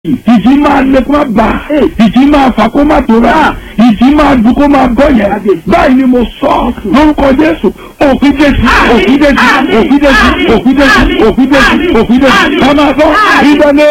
ìjì máa lé kó má bà ìjì máa fà kó má tó rà ìjì máa dùn kó má bọ́ yẹn báyìí ni mo sọ lórúkọ jésù òfin jésù òfin jésù òfin jésù òfin jésù òfin jésù òfin jésù ká máa sọ ìdáná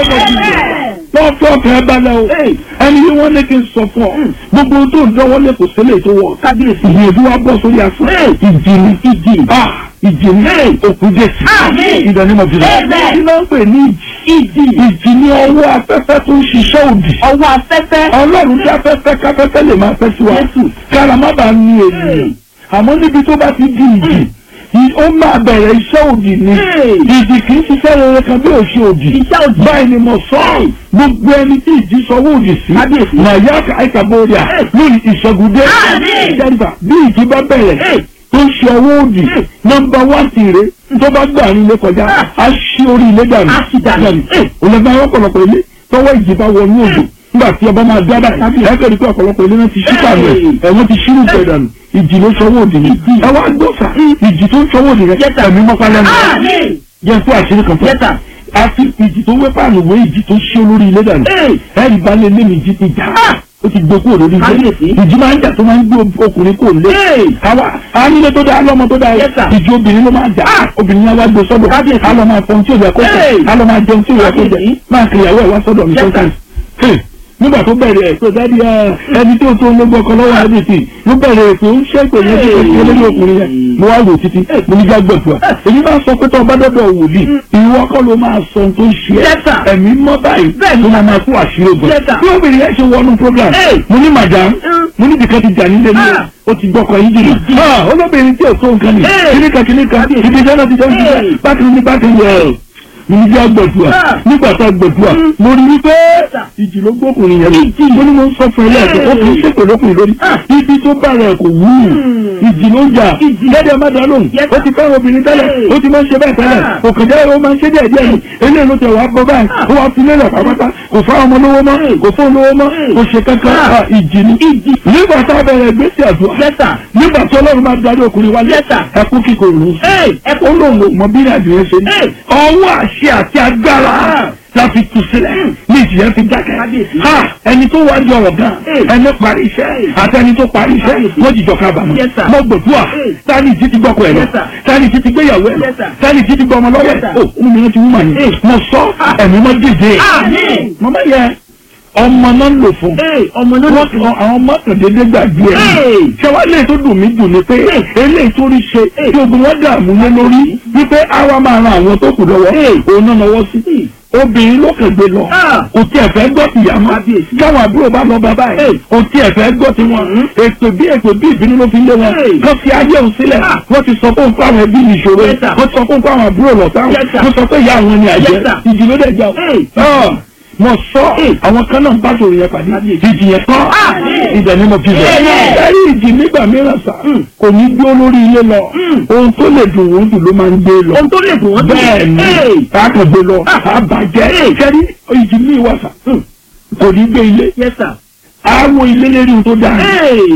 lọ́wọ́ fún ọkàn ẹ balẹ̀ o ẹni yìí wọ́n ní kí n sọ fún ọ gbogbo tó ń dánwọ́ lé kò sílẹ̀ tó wọ̀ kábíyèsí ìyẹ̀dú wa bọ̀ sórí asán ìjì ni ìjì ìjì ni òkú jésù ìdánimọ̀ jùlọ kí ló ń pè ní ìjì ìjì ni ọwọ́ afẹ́fẹ́ tó ń ṣiṣẹ́ òdì ọwọ́ afẹ́fẹ́. ọlọ́run tí afẹ́fẹ́ káfẹ́fẹ́ lè máa fẹ́ sí wa kára má bàa ní ènìyàn àmọ́ níbi tó bá ti di ìjì ó máa bẹ̀rẹ̀ iṣẹ́ òdì ni ìjì kì í ṣiṣẹ́ rere kan bí òṣì òdì Iṣẹ́ òdì. báyìí ni mo sọ ọ́ gbogbo ẹni tí ìjì sọwọ́ òdì sí Kábíyèsí. màyà àìkàbọ̀rìà lórí ìṣẹ́gudé Àmín. jẹ́nìfà bí ìjì bá bẹ̀rẹ̀ tó ń ṣe ọwọ́ òdì nọ́mbà wán tìrẹ tó bá gbà ní ilé kọjá á ṣí orí ilé dànù Á ṣí dànù. òlẹ́gbẹ́ àwọn ọ̀pọ̀lọpọ̀ ilé tọwọ́ ìjì bá wọnú òdò nígbà tí ọba máa dá báyìí ẹ̀kẹ́ rí pé ọ̀pọ̀lọpọ̀ ilé náà ti ṣí pàmò ẹ̀ ẹ̀wọ̀n ti ṣírù pẹ̀ dànù ìjì ló sọwọ́ òdì ni ẹ wá gbọ́sà ìjì tó ń sọwọ́ òdì rẹ ẹ̀mí mọ́pá lẹ́nu Àmín. jẹ́ fún àṣírí kan fún Yes, sir. àfi ìjì tó wé pààlù wé ìjì tó ṣí olórí ilé dànù ẹ̀rì bá lé lémi ìjì ti jà ó ti gbé kúrò lórí ilé Kábíyèsí. ìjì máa ń jà tó máa ń gbé ọkùnrin kò lé àwa anílé tó dáa lọ́mọ tó dáa Yes, sir. ìjì obìnrin ló máa jà obìnrin yẹn wá gbé sọ́dọ̀ Kábíyèsí. á lọ máa fọhun tí ò yẹ kó jẹ Hey. á lọ máa jẹun tí ò yẹ kó jẹ Kábíyèsí. máa kiri ìyàwó ẹ̀ wá sọ́dọ̀ mi Yes, sir. sometimes Hey, nígbà tó bẹ̀rẹ̀ ẹ̀ tó dáàdi ẹ̀ ẹni tó tó ló gbọ́kọ lọ́wọ́ àdìsí ló bẹ̀rẹ̀ ètò ń ṣẹ́pẹ̀ yẹn tó ṣe lórí ọkùnrin yẹn mo wá wò títí mo ní já gbẹ̀dùà èyí máa sọ pé tó ọba dọ́dọ̀ wòlíì ìwọ kọ́ ló máa sọ ohun tó ń ṣe Yes, sir. ẹ́ ẹ̀mí mọ́ báyìí Bẹ́ẹ̀ni. ló máa máa kó àṣírí ogun Yes, sir. bí obìnrin yẹn ṣe wọnú program Hey. mo ní màdàm Mm. mo ní bìkan ti jà nílé ní Ah. ó ti gbọ́kọ̀ yín jìnnà Ah, olóbìnrin tí ò tó nǹkan ni Hey. kìnìkan kìnìkan ibi iṣẹ́ náà ti jẹ́ òṣìṣẹ́ Hey. bákan ní bákan yẹ mo ní já gbẹ̀dùà Ah. nígbà tá a gbẹ̀dùà mo rí wípé ìjì ló gbókùnrin yẹn Ìjì. mo ní mo ń sọ fún ẹ lẹ́ẹ̀kan ó kì í ṣèpè lókùnrin lórí Ah. ibi tó bá rẹ̀ kò wú ìjì ló ń jà Ìjì. lẹ́dẹ̀ má dá lóhùn Yes, ó sir. ti fẹ́ràn obìnrin tẹ́lẹ̀ Hey. ó ti máa ń ṣe bẹ́ẹ̀ tẹ́lẹ̀ Ah. kò kàn jẹ́ ó máa ń ṣe díẹ̀ díẹ̀ ni eléyìí ló tẹ̀ wá bọ́ báyìí ó wá fi lélẹ̀ pàápàá kò fá ọmọ lówó mọ́ kò fún lówó mọ́ kò ṣe kankan Ah. Ah, ìjì ni nígbà tá a bẹ̀rẹ̀ gbèsè àdúrà Yes, sir. nígbà tí ọlọ́run máa darí ọkùnrin wálé Yes, sir. ẹkún kíkọ òun Hey, ẹkún lòun ò mọ bí ìrìnàjò yẹn ṣe ní Hey. ọwọ́ àṣẹ àti agbára Ah. la fi tu sílẹ̀ ní ìjìyà fi dákẹ́ Kábíyèsí. ha ẹni tó wá di ọ̀rọ̀ gan Hey. ẹni parí iṣẹ́ àti ẹni tó parí iṣẹ́ Kábíyèsí. wọ́n jìjọ kábàámọ̀ Yes, sir. mo gbòdúà Hey. tani ìjì ti gbọ́kọ̀ ẹ̀ lọ Yes, sir. tani ìjì ti gbéyàwó ẹ̀ lọ Yes, sir. tani ìjì ti gbọ́ ọmọ lọ́wọ́ Yes, ẹ̀ sir. o ọmọ mi ti wú màá yẹn Hey. mo sọ ẹ̀mí mọ́ dìde Àmín. mọ́mọ́ yẹ ọmọ náà ń lò fún ọmọ ló wọ́n sọ àwọn mọ́tòdédé gbàgbé ẹ̀ Hey. ṣé wàá lè tó dùn mí dùn ni pé eléyìí tó rí ṣe tí ogun wọn dààmú lé lórí wípé àwa máa ran àwọn tó kù lọ́wọ́ òun náà lọ́wọ́ sí obìnrin ló kàn gbé lọ Ah. kò tí ẹ fẹ́ gbọ́ tìyá mọ́ Kábíyèsí. káwọn àbúrò bá lọ bàbá ẹ̀ kò tí ẹ fẹ́ gbọ́ tiwọn ètò bí ètò bí ìbínú ló fi lé wọn Hey. kán fi ayé òun sílẹ̀ Ah. wọ́n ti sọ fún fáwọn ẹbí mi ìṣòro Yes, sir. wọ́n ti sọ fún fáwọn àbúrò lọ́tàwọn Yes, sir. wọ́n sọ pé ìyá àwọn ni àjẹ́ Yes, sir. ìjì ló dẹ̀ jà Hey. ó mo sọ àwọn kan náà bá sọ̀rọ̀ yẹn pàdé ìjì yẹn kọ́ ibẹ̀ ni mo fi bẹ̀. Amen. ẹ̀rí ìjì nígbà mìíràn sà kò ní gbé olórí ilé lọ ohun tó lè dùn wọ́n jù ló máa ń gbé lọ. ohun tó lè dùn wọ́n dùn. bẹ́ẹ̀ ni Hey. káàkiri gbé lọ àbàjẹ́ kẹ́rí ìjì mi wà sà kò ní gbé ilé Yes, sir. àwọn ilé lérí ohun tó dáa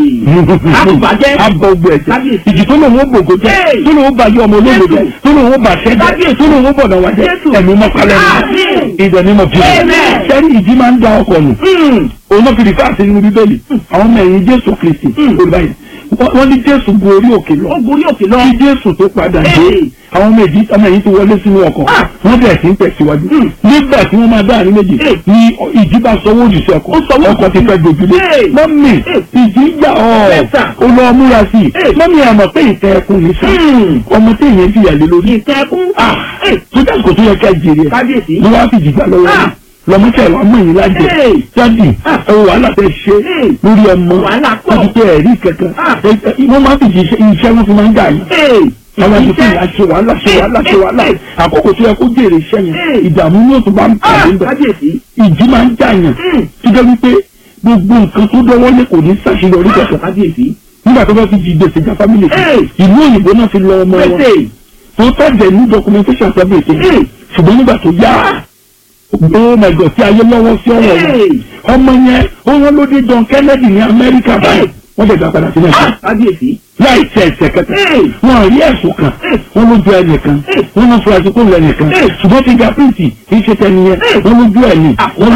Àbùbàjẹ́. abọ gbẹ ẹsẹ Kábíyèsí. ìjì tó lòun ó gbògbó jẹ Hey. tó lòun ó bàyẹ ọmọ olóògbé jẹ Jésù. tó lòun ó bàṣẹ jẹ Kábíyèsí. tó lòun ó bọ̀dọ̀ wá jẹ Jésù. ẹ̀mí mọ́kálẹ́ Àmín. ní ìdẹ̀ ní mo fi Amen. sẹ́rí ìjì máa ń da ọkọ̀ nù òun náà fi rí fáàsì nínú bíbélì àwọn ọmọ ẹ̀yìn jésù kristi olùbáyìí wọ́n ní jésù gun orí òkè lọ ó gorí òkè lọ. kí jésù tó padà dé Hey. àwọn ọmọ èjì ọmọ ẹ̀yìn ti wọlé sínú ọkọ̀ Ah. wọ́n bẹ̀rẹ̀ sí ń tẹ̀síwájú nígbà tí wọ́n máa dá àárín méjì Hey. ní ìjì bá sọwọ́ òjì sí ọkọ̀ Ó sọwọ́ ọkọ̀ ti fẹ́ gbòjúlé Hey. mọ́mì Hey. ìjì ń jà ọ́ Yes, sir. ó lọ múra sí i Hey. mọ́mì àmọ̀ pé ìtẹ́ ẹkùn ní sá Hmm. ọmọ tí èèyàn fìyà lé lórí ìtẹ́kùn. Ah. tó dá kò tó yẹ ká jèrè ẹ̀ kábíyèsí. ló wá fìjì gbà lọ́wọ́ Ah. rẹ̀ lọ́mọ́tẹ̀ wàá mọ̀ yín lájẹ Hey. jáde Ah. ẹ wò wàhálà tẹ ṣe Hey. lórí ọmọ Wàhálà pọ̀. wọ́n ti tẹ ẹ̀rí kankan Ah. Ẹ- ẹ- wọ́n máa ń fìjì iṣẹ́ iṣẹ́ wọn fi máa ń gbà yín àwọn àti fún ìyá ṣe wàhálà ṣe wàhálà ṣe wàhálà àkókò tó yẹ kó jèrè iṣẹ́ yẹn Hey. ìdààmú ní òtún bá ń pàdé ńbẹ kábíyèsí. ìjì máa ń jàyàn Hmm. tó jẹ́ wípé gbogbo nǹkan tó dọ́wọ́ lé kò ní ṣàṣeyọrí kankan kábíyèsí. nígbà tó bá fi jí gbèsè já fámìlì kan Hey. ìlú òyìnbó náà fi lọ ọmọ wọn pèsè. tó tọ́jẹ̀ ní documentation service Hey. ṣùgbọ́n nígbà tó yá oh my god tí ayé lọ́wọ́ sí ọ̀rọ̀ yẹn Hey. ọmọ yẹn ó wọ́n ló dé John Kennedy ní Amẹ́ríkà báyìí wọ́n dẹ̀ gbà padà sí Nàìjíríà kábíyèsí. láì tẹ ẹsẹ̀ kẹta Hey. wọn rí ẹ̀sùn kan wọn ló ju ẹnìkan wọn ló fura sí kó lọ ẹnìkan Hey. ṣùgbọ́n fingerprint kì í ṣe tẹniyẹn Hey. wọn ló ju ẹni wọn ló